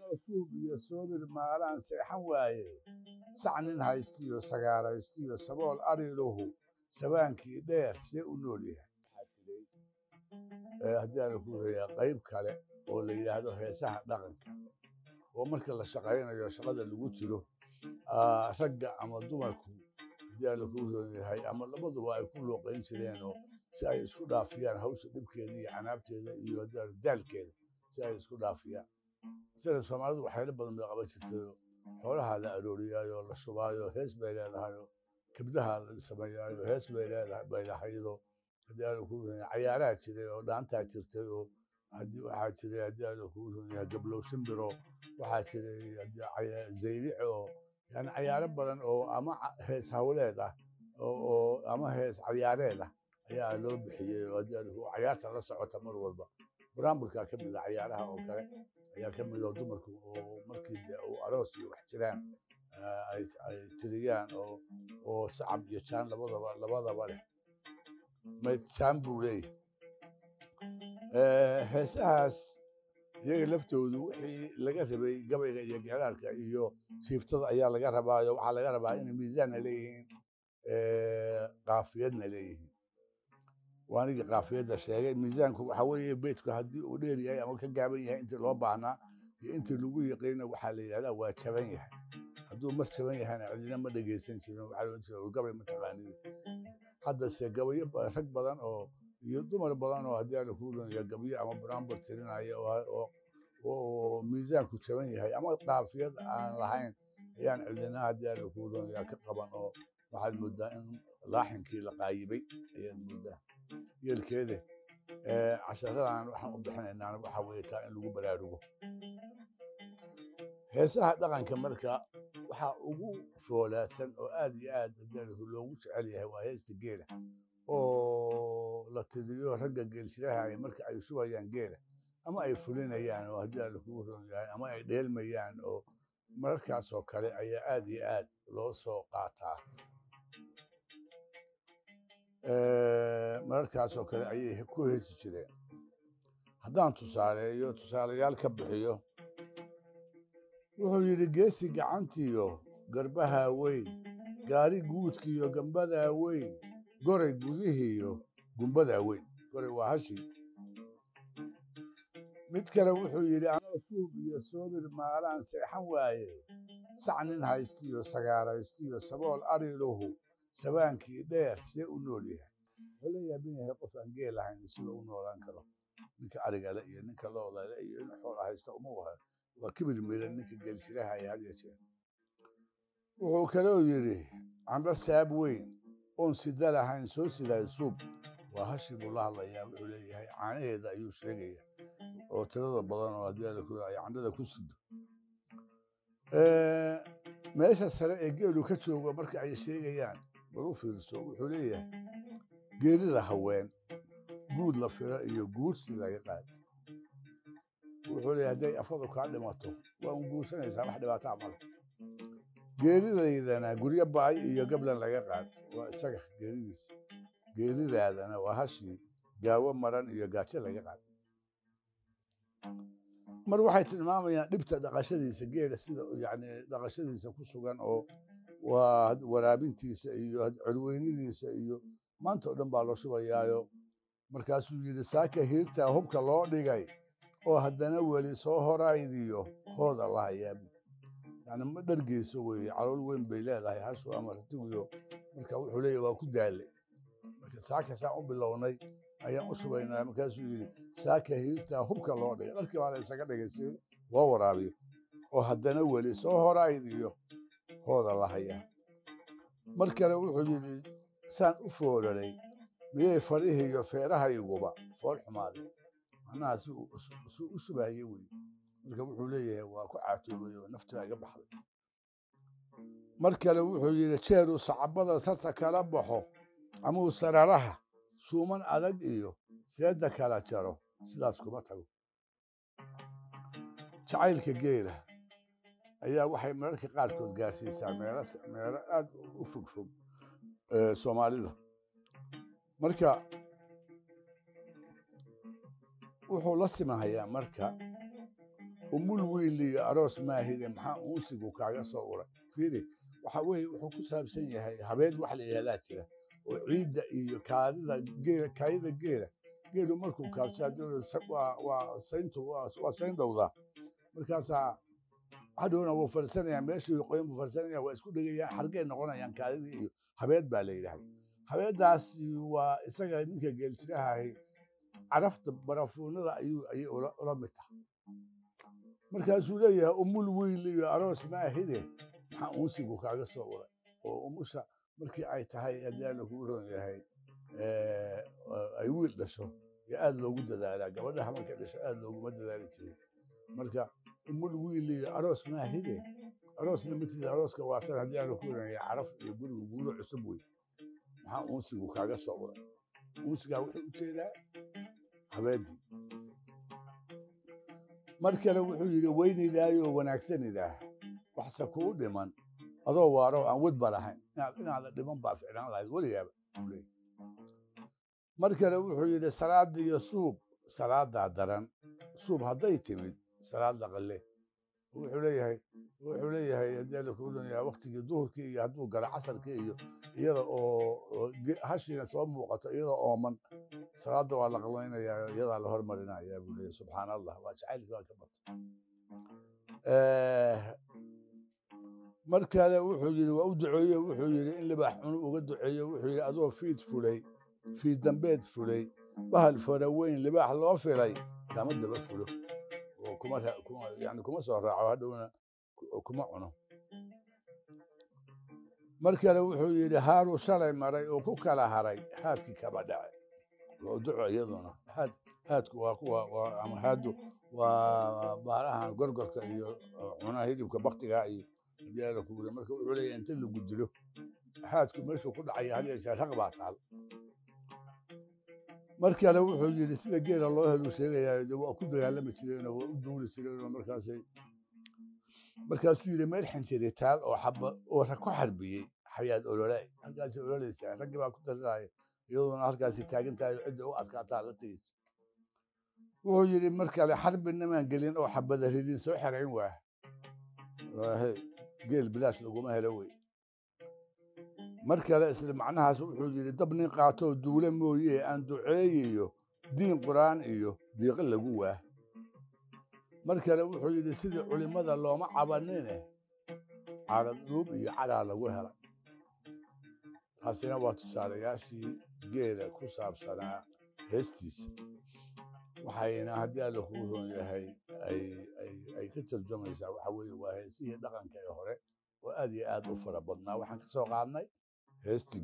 anoo suub iyo soobir maalaan seexan waaye sac nin haystiyo sagaaraystiyo sabool ariluhu sabaankii dheer see u nool yahay haddii aan ku reeyaa qayb kale oo la yidhaahdo heesaha dhaqanka oo marka la shaqaynayo shaqada lagu jiro ragga ama dumarku haddii aan lagu roon yahay ama labaduba ay ku looqayn jireenoo si ay isku dhaafiyaan hawsha dhibkeeda iyo canaabteeda iyo haddii daalkeeda si ay isku dhaafiyaan sida soomaalidu waxyaalo badan bay qaban jirtayoo xoolaha la arooriyaayo la shubaayo hees bay leedahayoo kabdaha la sameeyaayo hees bay leedahay bay lahaydo haddii aan lagu roon yahay cayaaraha jiray oo dhaantaa jirtay oo haddii waxaa jiray haddii aan lagu roon yahay gablow shimbiro waxaa jiray zayric oo yani cayaaro badan oo ama hees hawleed ah oo ama hees cayaareed ah ayaa loo bixiyey oo haddii aan cayaarta la socota mar walba buraamburkaa ka mid a cayaaraha oo kale ayaa ka mid oo dumarku oo markii de uu aroos iyo wax jiraan ay tiriyaan oo oo sacab iyo jaan labadaba labadaba leh mayd jaan buu leeyahay heesahaas iyaga laftoodu wixii laga rabay gabayga iyo geeraarka iyo siibtada ayaa laga rabaayo waxaa laga rabaa inay miisaanna leeyihiin qaafiyadna leeyihiin waanigii qaafiyadda sheegay miisaanku waxa weeye beydku haddii uu dheer yahay ama ka gaaban yahay intii loo baahnaa iyo intii lagu yiqiina waxaa la yidhahdaa waa jaban yahay hadduu mar jaban yahayna cidina ma dhegaysan jirin waxaa loo jira gabay mataqaanid haddase gabayo rag badan oo iyo dumar badan oo haddii aan ku runaya gabyo ama buraanbur tirinaya oo miisaanku jaban yahay ama qaafiyad aan lahayn ayaan cidina haddii aan ku runaya ka qaban oo waxaad moodaa in laaxinkii la qaayibay ayaad moodaa yeelkeede casharadan waxaan u bixinaynaa waxaa weeye taa in lagu baraarugo heesaha dhaqanka marka waxaa ugu foolaadsan oo aad iyo aad haddii loogu jecel yahay waa heesta geela oo la tiriyo ragga geelshiraha marka ay shubayaan geela ama ay fulinayaan oo haddii aan lakugu ron yahay ama ay dheelmayaan oo mararkaas oo kale ayaa aad iyo aad loo soo qaataa mararkaas oo kale ayay ku heesi jireen haddaan tusaaleeyo tusaalayaal ka bixiyo wuxuu yidhi geesi gacantiyo garbaha weyn gaari guudkiiyo gambadaa weyn goray gudihiiyo gumbadaa weyn goray waa hashii mid kale wuxuu yidhi anoo suub iyo soobir maalaan seexan waaye sac nin haystiyo sagaaraystiyo sabool ariluhu sabaankii dheer see u nool yahay wuxuu la yaaban yahay qof aan geel lahayn sida u noolaan karo ninka arigale iyo ninka loodale iyo in xoola haysta uma waha waa kibir miran ninka geelshiraha ay had yeeshee wuxuu kaloo yidhi candho saab weyn oon sida lahayn soo sidaay suub waa hashii buu la hadlayaa wuxuu leeyahay caanaheeda ayuu sheegaya oo tirada badan oo haddii ay candhada ku sido meesha sare ee geelu ka joogo marka ay sheegayaan bal u fiirso wuxuu leeyahay geelida haween guud la firo iyo guursi laga qaad wuxuu leeyahay hadday afadu kaa dhimato waa un guursanaysaa wax dhibaataa male geelidaydana guryo baay iyo gablan laga qaad waa isaga geelidiisa geelidaadana waa hashii gaawo maran iyo gaajo laga qaad mar waxay tilmaamayaan dhibta dhaqashadiisa geela sida yani dhaqashadiisa ku sugan oo waa waraabintiisa iyo colweynidiisa iyo maanta oo dhan baa loo shubayaayo markaasuu yidhi saaka hiirtaa hubka loo dhigay oo haddana weli soo horaydiyo hooda la hayaabi yani ma dhargeyso weeye calool weyn bay leedahay hashu ama ratigiyo marka wuxuu leeyahy waa ku daallay marka saaka saa u bilownay ayaan u shubaynaa markaasuu yidhi saaka hiirtaa hubka loo dhigay dharkii baa la isaga dhigay si loo waraabiyo oo haddana weli soo horaydiyo hooda la hayaa mar kale wuxuu yidhi saan u foolaray miyay farihii iyo feerahayguba fool xumaadeen macnaha si u shubahaye weye marka wuxuu leeyahay waa ku caatoobay oo naftaa iga baxday mar kale wuxuu yidhi jeeruu sacabada sarta kala baxo ama uu sararaha suuman adag iyo seedda kala jaro sidaas kuma tago jacaylka geela ayaa waxay mararka qaarkood gaarsiisaa meelo meelo aad u fog fog soomaalida marka wuxuu la simahayaa marka umul wiil iyo aroos maahide maxaa uunsigu kaaga soo uray fiiri waxa weeye wuxuu ku saabsan yahay habeed wax la yihahdaa jira oo ciidda iyo kaadida geela kaadida geela geelu markuu kaadshaado waa sayntu waa sayn dhowdaa markaasaa hadhowna wuu fadhiisanayaa meeshii qoyan buu fadhiisanaya waa isku dhegayaan xargay noqonayaan kaadidii iyo habeed baa la yidhahda habeeddaasi waa isaga ninka geeljirahahi carafta barafuunada ayuu ayay ula mid tahay markaasuu leeyahay umul wiil iyo aroos maahide maxaa uunsigu kaaga soo uray oo umusha markii ay tahay haddii alla kuu roon yahay ay wiil dhasho yo aad loogu dadaalaa gabadhaha markay dhasho aad looguma dadaali jirin marka umul wiil iyo aroos maahide aroosna matiida arooska waatan haddii alla kuu roon yahay caraf iyo gurigu guuro cusub wey maxaa uunsigu kaaga soo uray uunsigaa wuxuu u jeedaa habeeddii mar kale wuxuu yidhi weynidaayo wanaagsanidaa waxse kuu dhiman adoo waaro aan wadba lahayn inaada dhiman baa ficnaan lahayd weligaaba mar kale wuxuu yidhi salaada iyo suub salaadaa daran suub hadday timid salaada qalle wuxuu leeyahay wuxuu leeyahay haddii alla kuu dunyaa waktigii duhurkii iyo hadduu garo casarkii iyo iyada oo hashiina soo muuqato iyada ooman salaada waa la qabaynayaa iyadaa la hormarinayaa buu leeyahy subxaan allah waa jacaylkii waa ka batay mar kale wuxuu yidhi waa u duceeye wuxuu yidhi in libaax cunu uga duceeyo wuxuu yidhi adoo fiid fulay fiid dambeed fulay bahal fara weyn libaax loo filay kama daba fulo oo kuma yani kuma soo raaco hadhowna kuma cuno mar kale wuxuu yidhi haaruu shalay maray oo ku kala haray haadkii kaba dhace waa duco iyaduna haad haadku waa kuwa ama haadu waa baalahan gorgorka iyo cunaha hilibka baktiga iyo hadii ku wuri marka wuxuu leeyahay inta lagu dilo haadku meeshuu ku dhacaya had yeeshee raq baa taal mar kale wuxuu yidhi sida geela loo helu sheegayaa de waa ku dagaalami jireenoo waa u duuli jireenoo markaasay markaasuu yidhi meel xinjiritaal oo xaba oo ku xarbiyey xayaad olole halkaasay ololaysaa raggii baa ku dariraya iyadoona halkaasi taagan tahay cidda u adkaataa la tegeysa wuxuu yidhi mar kale xarbi nimaan gelin oo xabada ridin soo xerayn waa geel bilaash laguma helo wey mar kale isla macnahaas wuxuu yidhi dab nin qaatoo duule mooye aan duceeyiyo diin qur'aan iyo diiqo lagu waah mar kale wuxuu yidhi sidii culimmada looma cabanine carad dhuub iyo cadaa lagu helay taasina waa tusaalayaashii geela ku saabsanaa heestiisa waxayna haddii alla kuu roon yahay ay ka tarjumaysaa waxa weeye waa heesihii dhaqanka ee hore oo aad iyo aad u fara badnaa waxaan ka soo qaadnay heestii